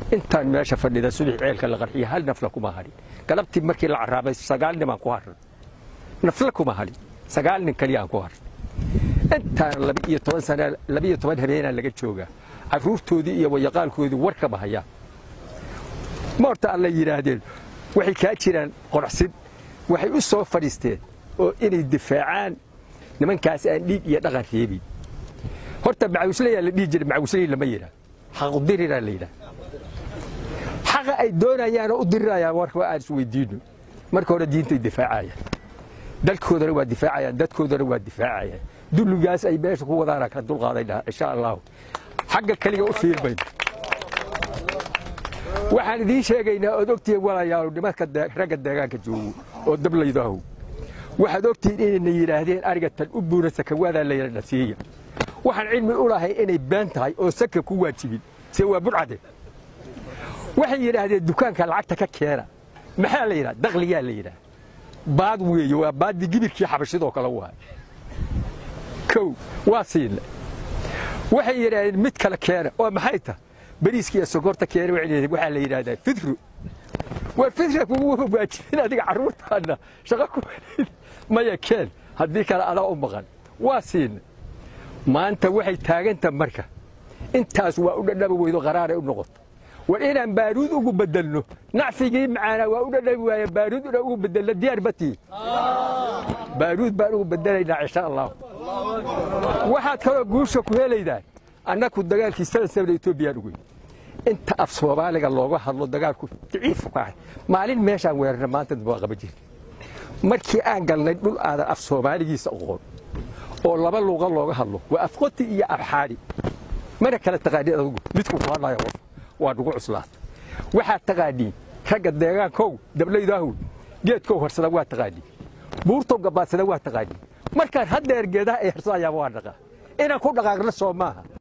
intaan meesha fadhida subax ceelka la qarxiya hal nafla kuma hadhin galabtii markii la caraabay sagaal nin aan ku harran nafla kuma hadhin sagaal nin kaliya aan ku harran intaan laba iyo toban sana laba iyo toban habeenaa laga joogaa carruurtoodii iyo wayaqaalkoodii war kama hayaan ma horta alla yidhaahdeen waxay kaa jiraan qorxsin waxay u soo fadhiisteen oo inay difaacaan nimankaas aan dhiig iyo dhaqan reebin horta macawisleyaa la dhihi jiray macawisley lama yidhaah xaqudiriraa la yidhaah xaqa ay doonayaanoo u dirirayaan marka aan isweydiino marka hore diintay difaacayaan dalkoodana waa difaacayaan dadkoodana waa difaacayaan dulligaas ay meesha ku wadaana ka dulqaaday dhaha insha allahu xagga keliga u fiirmayno waxaan idiin sheegaynaa ood ogtihiin walayaal nimanka ragga deegaanka joogo oo dablaydahow waxaad ogtihiin inayna yidhaahdeen ariga tan u buura sakawaadaa la yidha nasiiya waxaan cilmi u lahay inay been tahay oo saka ku waajibin se waa burcade waxay yidhaahdeen dukaanka lacagta ka keena maxaa la yidhaha dakliyaa la yidhaha baad weeye waa baaddii gibirkii xabashidoo kale waay kow waa siina waxay yidhaahdeen mid kale keena oo maxay tah bariiska iyo sokorta keena waxaa la yidhahdaa fidru war fidra kugu waajibin adiga carruurtaana shaqo ku maya keen haddii kale adaa u maqan waa siina maanta waxay taaganta marka intaas waa u dhadhami weydo qaraaray u noqoto war inaan baaruud ugu bedelno nacfigii macaanaa waa u dhadhami waaye baaruud inaan ugu bedelno diyaar batii baaruud baan ugu bedelaynaa insha allahu waxaad kaloo guusha ku helaydaan annaku dagaalkii sadan sabna etoobiyaan ugu inta af soomaaliga looga hadlo dagaalku daciifu ka ahay maalin meeshaan weerarna maanta waa qaba jirta markii aan galnay dhul aadan af soomaaligiisa oqoon oo laba luuqa looga hadlo waa afqoti iyo afxaadhi mana kala taqaaniin adugu midku ku hadlaya qof waa nugu cuslaata waxaad taqaaniin ragga deegaankow dablaydaahow geedkow harsada waa taqaaniin buurtow gabaadsada waa taqaaniin markaan haddeer geedaha ay harsadayaan waa dhaqaa inaan ku dhaqaaqna soo maaha